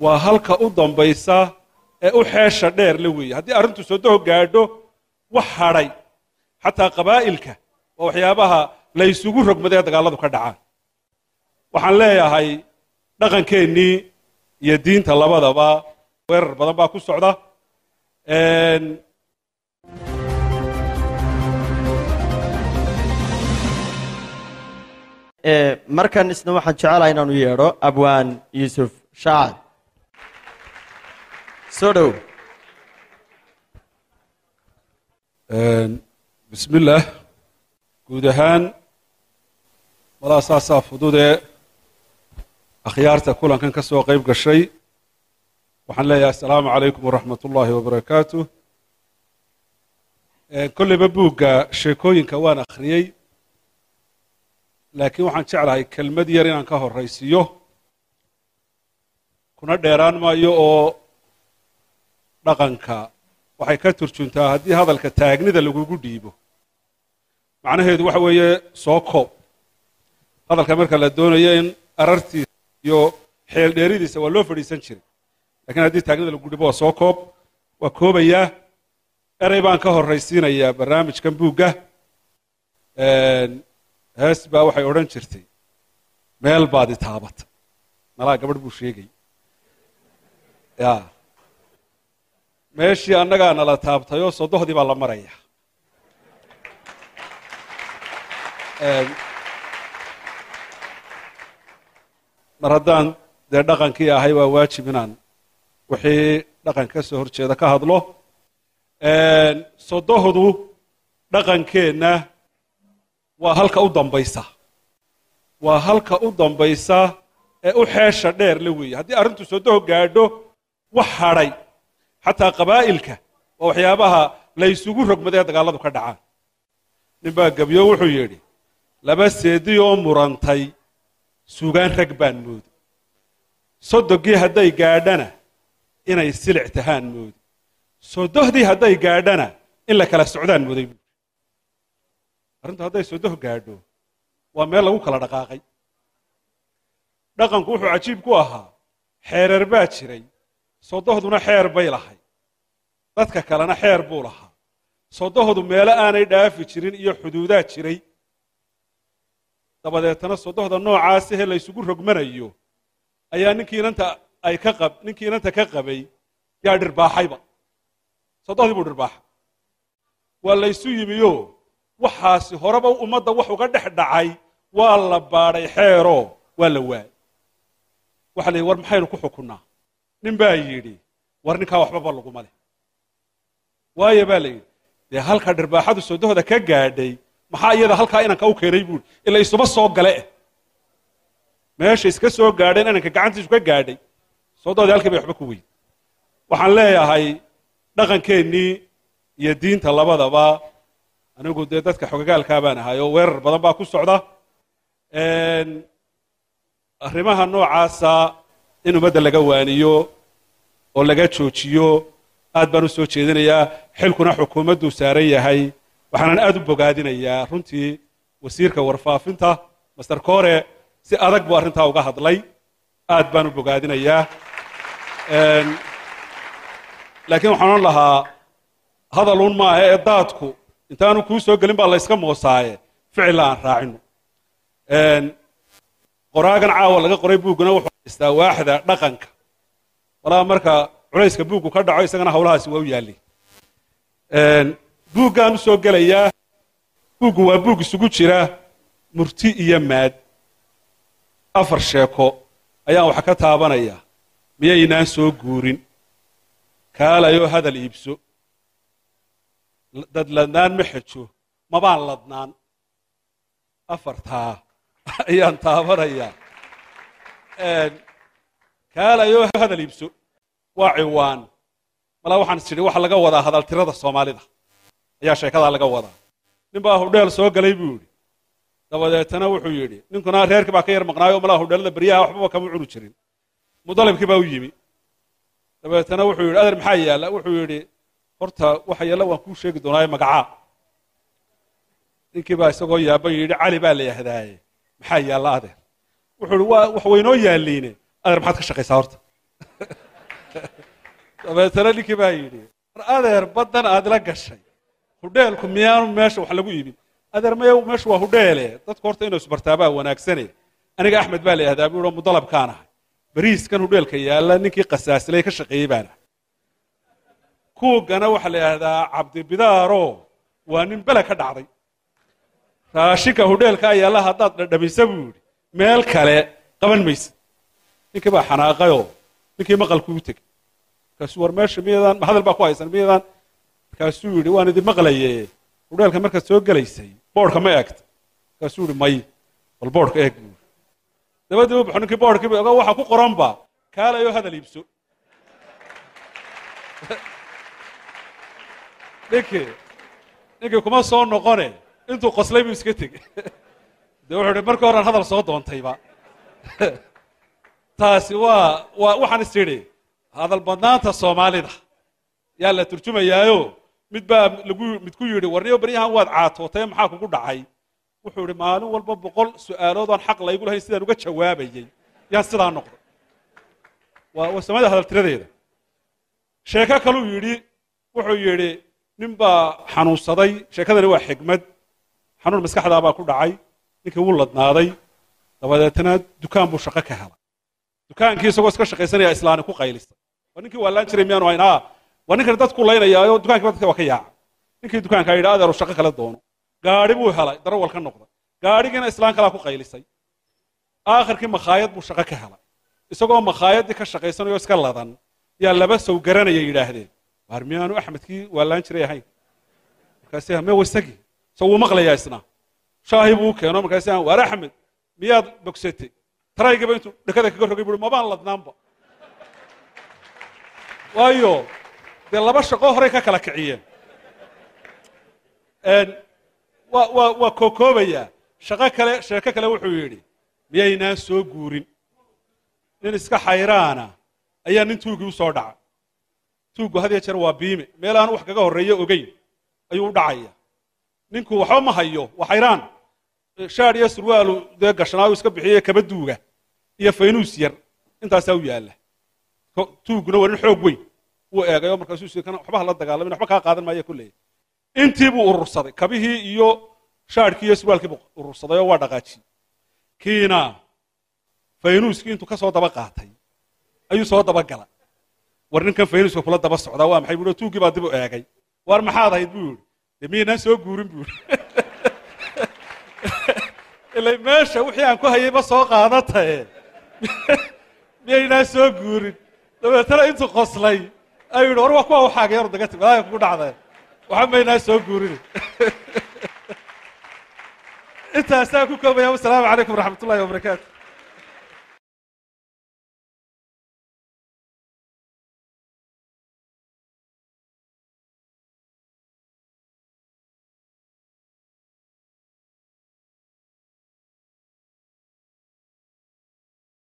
waa halka u dambaysa ee u xeesha dheer la weeye haddii arrintu sodoho gaadho wax hadhay xataa qabaa'ilka waa waxyaabaha la ysugu rogmaday ee dagaalladu ka dhacaan waxaan leeyahay dhaqankeennii iyo diinta labadaba weerar badan baa ku socda markan isna waxaan jecelahay inaanu yeedho abwaan yuusuf shaacad soo dhow bismi illaah guud ahaan malaa saasaa fududee akhyaarta kulankan ka soo qayb gashay waxaan leeyahay assalaamu calaykum waraxmat ullaahi wabarakaatu kolleyba buugga sheekooyinka waan akhriyey laakiin waxaan jeclahay kelmad yar inaan ka horraysiiyo kuna dheeraan maayo oo dhaqanka waxay ka turjuntaa haddii hadalka taagnida lagugu dhiibo macnaheedu waxa weeye soo koob hadalka marka la doonayo in arartiisa iyo xeel dheeridiisa waa loo fadhiisan jiray lakiin haddii taagnida lagu dhibo waa soo koob waa koobayaa erey baan ka horraysiinayaa barnaamijkan buugga hees baa waxay odhan jirtay meel baad i taabata malaa gabadh buu sheegay ya meeshii annagaa nala taabtayoo sodohdii baa la maraya mar haddaan dee dhaqankii ahay waa waajib inaan wixii dhaqan ka soo horjeeda ka hadlo sodohdu dhaqankeenna waa halka u dambaysa waa halka u dambaysa ee u xeesha dheer la weeye haddii arrintu sodoho gaadho wax hadhay xataa qabaa'ilka waa waxyaabaha la ysugu rogmaday ee dagaalladu ka dhacaan nin baa gebyo wuxuu yidhi laba seedi oo murantay sugaan rag baan moodi sodogii hadday gaadhana inay silic tahaan moodi sodohdii hadday gaadhana in la kala socdaan mooday buui arrintu hadday sodoh gaadho waa meel lagu kala dhaqaaqay dhaqanku wuxuu cajiib ku ahaa xeereer baa jiray sodohduna xeer bay lahay dadka kalena xeer buu lahaa sodohdu meelo aanay dhaafi jirin iyo xuduudaa jiray dabadeetana sodohda noocaasahee la ysugu rogmanayo ayaa ninkii inanta ay ka qab ninkii inanta ka qabay yaa dhirbaaxayba sodohdii buu dhirbaaxay waa laysu yimiyo waxaasi horeba ummadda wax uga dhex dhacay waa la baadhay xeeroo waa la waayay waxa la yidhi war maxaynu ku xukunnaa nin baa yidhi war ninkaa waxbaba laguma leh waayo baa la yidhi dee halka dhirbaaxadu sodohda ka gaadhay maxaa iyada halkaa inanka u keenay buuri ila isuba soo gale eh meesha iska soo gaadheen inanka gacantiisu ka gaadhay sodohdii halkii bay waxba ku weyn waxaan leeyahay dhaqankeennii iyo diinta labadaba anigu dee dadka xogagaalkaa baan ahay oo weerar badan baa ku socda arrimaha noocaasa in ummadda laga waaniyo oo laga joojiyo aad baan u soo jeedinayaa xilkuna xukuumadduu saaran yahay waxaanan aad u bogaadinayaa runtii wasiirka warfaafinta master kore si adag buu arrintaa uga hadlay aad baan u bogaadinayaa laakiin waxaan odhan lahaa hadaluun maaha ee daadku intaanu kuu soo gelin baa layska moosaaye ficilla aan raacino qoraagan caawa laga qoray buugguna wuxuu haystaa waaxda dhaqanka walaa marka culayska buuggu ka dhaco isagana hawlahaasi waa u yaallay buuggaan u soo gelayaa buuggu waa buug isugu jira murti iyo maad afar sheeko ayaan wax ka taabanaya miyaynaan soo guurin kaalayoo hadal iibso dad ladnaan ma xejo mabaan ladnaan afartaa ayaan taabanayaa kaalayoo hadal iibso waa ciwaan malaa waxaan is idhi waxa laga wadaa hadaltirada soomaalida ayaa sheekadaa laga wadaa nin baa hudheel soo galay buu yidhi dabadeetana wuxuu yidhi ninkuna reerkii baa ka yar maqnaayo malaa hudheelada beryaha waxbaba kama cuni jirin mudalibkii baa u yimi dabeetana wuxuu yidhi adeer maxaa yaalla wuxuu yidhi horta waxa yaalla waan kuu sheegi doonaaye magacaa ninkii baa isagoo yaaban yidhi cali baa la yahdaaye maxaa yaalla adeer wuxuu yidhi waa wax waynoo yaalliine adeer maxaad ka shaqaysaa horta dabeetana ninkii baa yidhi war adeer baddan aad la gashay hudheelku miyaanu meesha wax lagu iibin adeer maya meeshu waa hudheele dadku horta inuu isbartaabaa wanaagsane aniga axmed baa la yihahdaa buu yihi mudalabkaan ahay bariiskan hudheelka yaalla ninkii qasaasilay ka shaqeeyey baan ahay kuugana waxaa la yidhahdaa cabdibidaaro waa nin bele ka dhacday raashinka hudheelkaa yaalla haddaad dhadhamisa buu yidhi meel kale qaban maysid ninkii baa xanaaqayoo ninkii maqalkuu u tegey markaasuu war meesha miyadan hadal baa ku haysan miyadan markaasuu yidhi waan idin maqlaye hudheelka markaad soo gelaysay boodhka ma eegta markaasuu yidhi may bal boodhka eeg buu yidhi dabadii u baxo ninkii boodhkii ba waxa ku qoranba kaalayoo hadal iibso ninkii ninkii kuma soo noqone intuu qoslay buu iska tegey dee wuxuu ihi markii horean hadal soo doontayba taasi waa waa waxaan is idhi hadal badnaanta soomaalida yaa la turjumayaayo mid baa lagu mid ku yidhi warniyo baryahan waad caatootay maxaa kugu dhacay wuxuu idhi maalin walba boqol su'aalood aan xaq laygu lahayn sidaan uga jawaabayay yaan sidaa noqday waa waa soomaalida hadal tiradeeda sheeko kaluu yidhi wuxuu yidhi nin baa xanuunsaday sheekadani waa xigmad xanuun maskaxdaa baa ku dhacay ninkii wuu ladnaaday dabadeetna dukaan buu shaqo ka helay dukaankii isagoo iska shaqaysanaya islaani ku qaylisay waa ninkii waa laan jiray miyaanu hayn ha waa ninkani dadku laynayaayo dukaankiiba dadka waa ka yaaca ninkii dukaankaa yidhi adeeru shaqo kala doono gaadhi buu helay darawal ka noqday gaadhigiina islaan kalaa ku qaylisay aakhirkii makhaayad buu shaqo ka helay isagoo makhaayaddii ka shaqaysanayo iska ladan yaa laba sow garanaya yidhaahdeen waar miyaanu axmedkii waa laan jiray ahayn markaasi me wasagii so wuu maqlayaa isna shaahi buu u keeno markaasi waar axmed miyaad bogsatay taraygiiba intuu dhekada kaga rogay bui mabaan ladnaanba waayo dee laba shaqo horey ka kala kiciyeen wa wa waa kookoobayaa shaqo kale sheeko kale wuxuu yidhi miyaynaan soo guurin nin iska xayraana ayaa nin tuugii u soo dhaca tuuggu had iyo jeer waa biime meel aan wax kaga horreeyo ogeyn ayuu u dhacaya ninku waxba ma hayo waa xayraan shaadh iyo surwaalu dee gashnaayu iska bixiye kaba duuga iyo faynuus yar intaasaa u yaalla tuugguna waa nin xoog weyn wuu eegayo markaasuu s kan waxba hala dagaalamin waxba kaa qaadan maaya kuleeya intii buu urursaday kabihii iyo shaadhkii iyo surwaalkii buu urursaday oo waa dhaqaajiyey kiina faynuuskii intuu ka soo daba qaatay ayuu soo daba gala war ninkan faynuuska kula daba socdaa waa maxay buu tuuggii baa dib u eegay waar maxaad ahayd buu yidhi dee miyaynaan soo guurin buu yidhi ilay meesha wixii aan ku hayayba soo qaadatae miyaynaan soo guurin dabeetana intuu qoslay ayuu yidhi war waa kuwa waxaaga yar daga timi adaga kugu dhacdee waxa maynaan soo guurin intaasaa ku koobaya wasalaamu calaykum waraxmat ullahi wabarakaatu